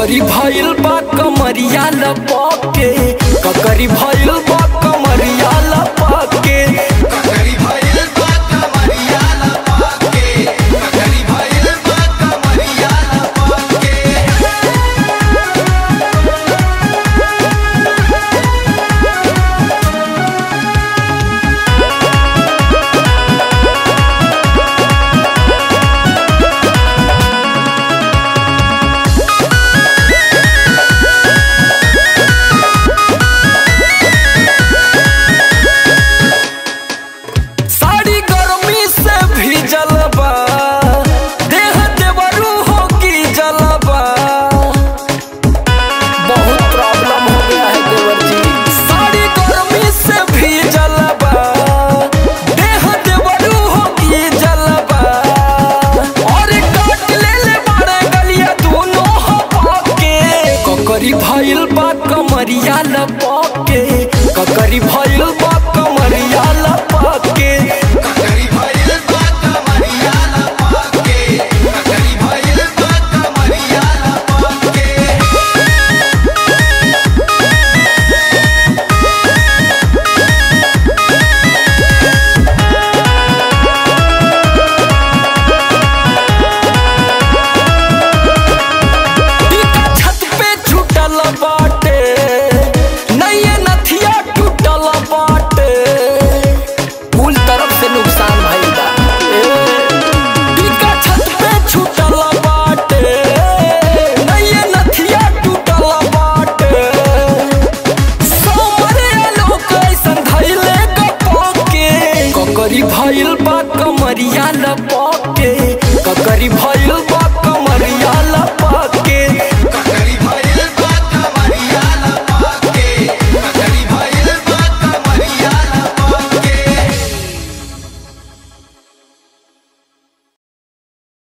ककरी भइल बा कमरिया लपके ककरी भइल बा कमरिया लपके ककरी भइल बा कमरिया लपके ककरी भइल बा कमरिया लपके साड़ी गर्मी से भीजल बा देह देवरू हो की जलबा बहुत प्रॉब्लम हो गया है देवर जी साड़ी गर्मी से भीजल बा देह देवरू हो की जलबा और काट ले ले बारे गलिया दोनों हो पाके ककरी भइल बा कमरिया लपा